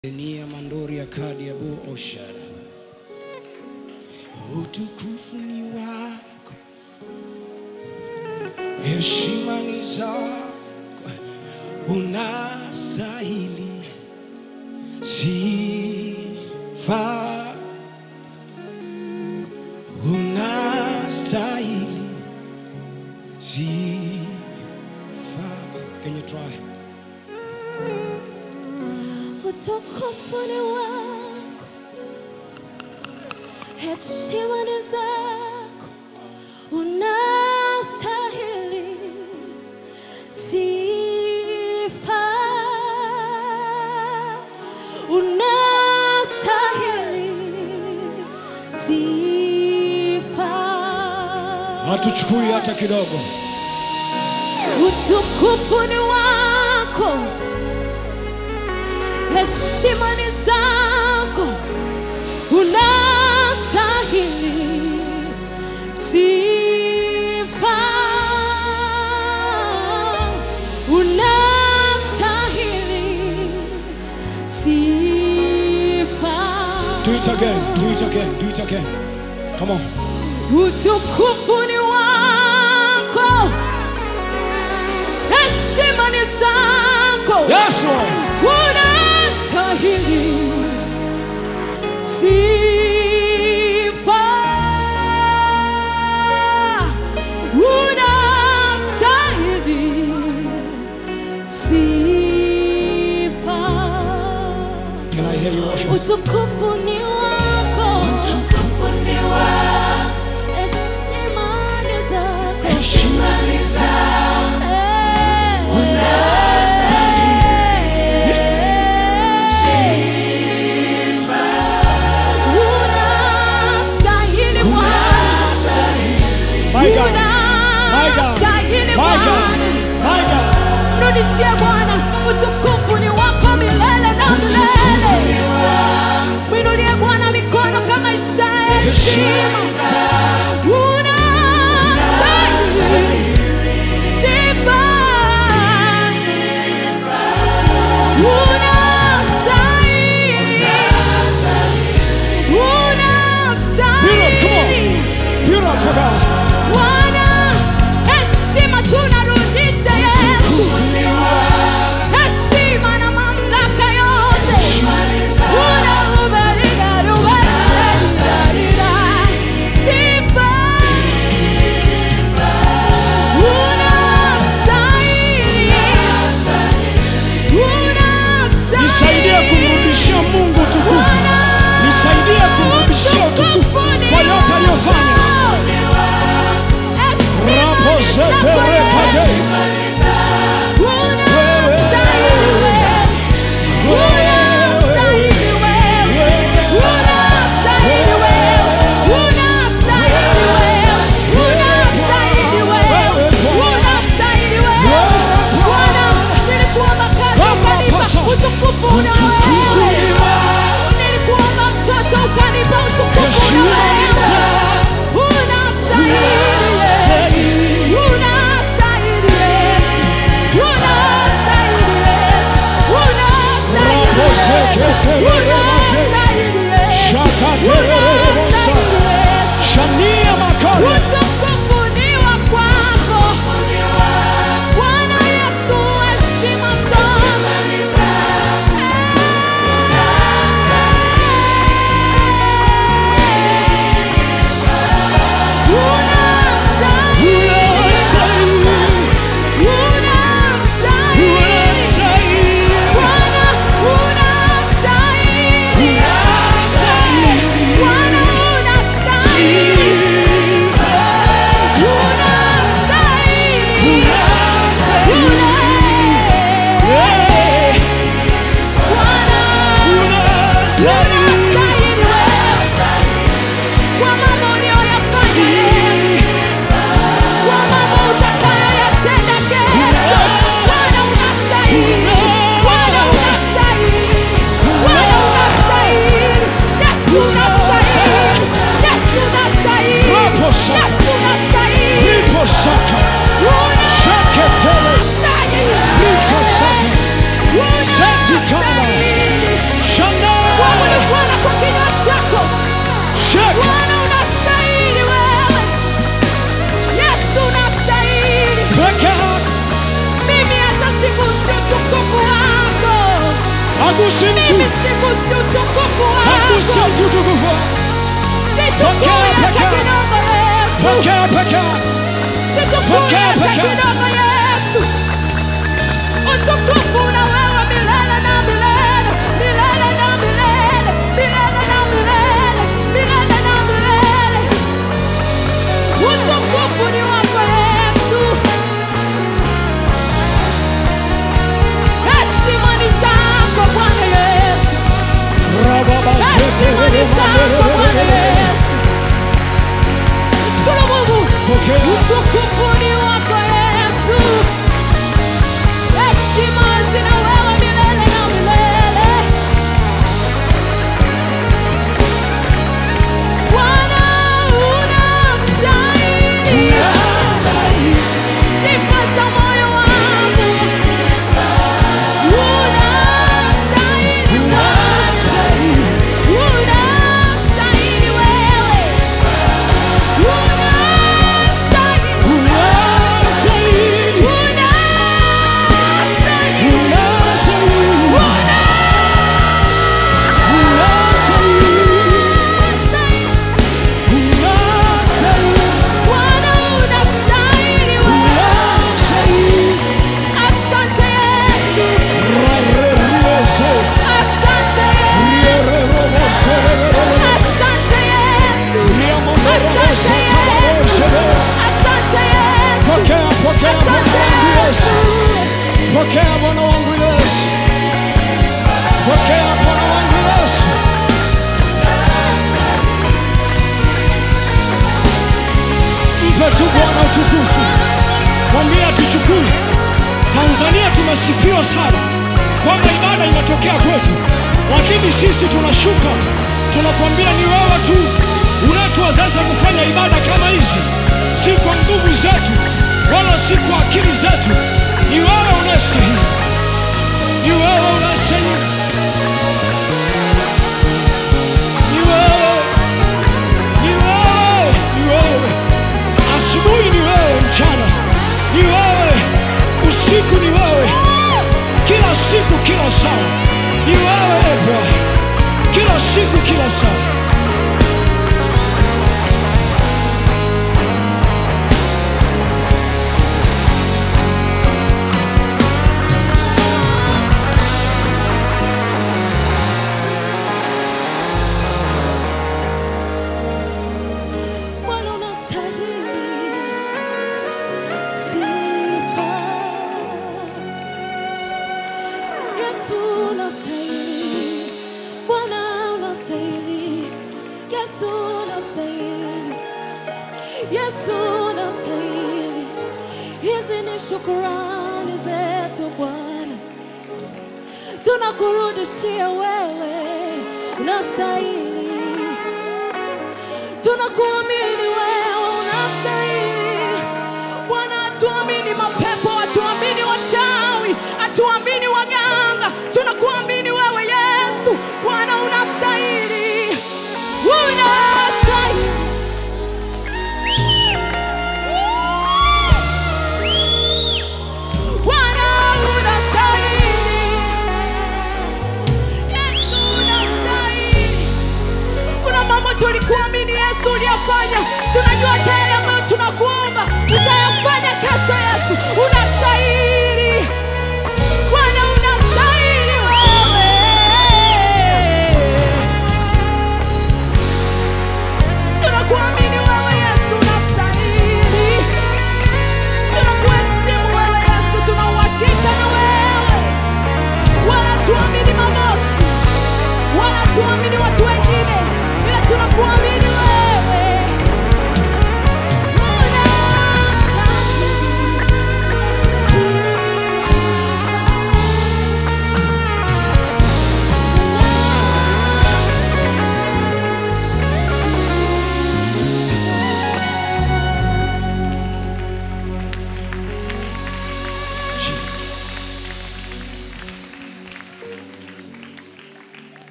Nia mandori ya kadi ya bu oshara. Utukufu ni wako, heshima ni zako, unastahili sifa, unastahili sifa. Can you try? Utukufu ni wako, heshima ni zako, unastahili sifa, unastahili sifa. Hatuchukui hata kidogo. Utukufu ni wako, heshima ni zako, unastahili sifa, unastahili sifa. Do it again, do it again, do it again. Come on. Utukufu ni wako, heshima ni zako, Yes, Lord. unastahili sifa, unastahili sifa. Can I hear you worship? Utukufu ni wako, utukufu ni wako, heshima ni zako, heshima ni zako, sifa, unastahili Bwana, My God. My God. unastahili My God. Bwana. My God. Mrudishie Bwana, utukufu ni wako milele na milele. Mwinulie Bwana mikono kama ishara ya heshima. Unastahili sifa. Unastahili. Beautiful, come on. Unastahili. Beautiful God. Bwana, heshima tunarudisha Yesu. Heshima na mamlaka yote. Unaubariga, ubariga, sifa. Unastahili. Unastahili. Nisaidie kumrudishia Mungu utukufu. Nisaidie kumrudishia utukufu kwa yote aliyofanya. Rapo zete rekade. Utukufu una Utukufu wewe. ni wako. Nilikuomba mtoto ukanipa utukufu Heshima una ni wewe. zako. Unastahili Yesu. Unastahili Yesu. Unastahili Yesu. Unastahili Rapo Yesu. zekete rekade. Unastahili Yesu. Shakatererebosa. Shania makale. Utukufu ni wa kwako. Bwana Yesu, heshima zote. Unastahili. Unastahili. Unastahili. Unastahili. Bwana, unastahili. Bwana, unastahili. Unastahili. Yeah. Bwana, unastahili wewe. Kwa mambo uliyoyafanya, kwa mambo utakayoyatenda kesho. Bwana, unastahili. Bwana, unastahili. Bwana, unastahili. Yesu, unastahili. Yesu, unastahili. Rapo shaka. Yesu, unastahili. Ripo shaka. Shaketele. Unastahili. Rika sata. Zeti kama. Unastahili. Hagusi mtu, Mimi sigusi utukufu hagusi wako. mtu tukufu. Sichukui Pokea, hata pokea. kidogo Yesu. Pokea, pokea. Sichukui Pokea, hata pokea. kidogo Yesu. Utukufu na wewe milele na milele, milele na milele, milele na milele, milele na milele. Utukufu ni wako Yesu. Heshima ni zako Bwana Yesu. Heshima ni zako Bwana Yesu. Shukuru Mungu. Pokea. Utukufu ni wako Yesu. Heshima zina wewe milele na milele. Bwana unastahili. Sifa za moyo wangu. Unastahili sana. Unastahili wewe. Unastahili. Unastahili. Bwana unastahili wewe. Asante Yesu. Asante Yesu. Asante Yesu. Asante Yesu. Pokea, pokea Bwana Asante wangu Yesu. Yesu. Pokea Bwana wangu Yesu. Pokea Bwana wangu Yesu. Mpe tu Bwana utukufu. Mwambie atuchukue. Tanzania tumesifiwa sana kwamba ibada inatokea kwetu, lakini sisi tunashuka, tunakwambia ni wewe tu unayetuwezesha kufanya ibada kama hizi, si kwa nguvu zetu wala si kwa akili zetu. Ni wewe unayestahili, ni wewe unayestahili, ni wewe, ni wewe, ni wewe. Asubuhi ni wewe, mchana ni wewe, usiku ni wewe, kila siku, kila saa ni wewe e Bwana, kila siku, kila saa. Bwana unastahili sifa. Yesu unastahili. Bwana unastahili. Yesu unastahili. Yesu unastahili. Hizi ni shukurani zetu Bwana, tunakurudishia wewe, unastahili tunakuamini wewe unastahili bwana hatuamini mapepo hatuamini wachawi hatuamini waganga tunakuamini wewe yesu bwana unastahili unastahili Bwana unastahili Yesu unastahili kuna mambo tulikuamini Yesu uliyofanya, tunajua hata yale ambayo tunakuomba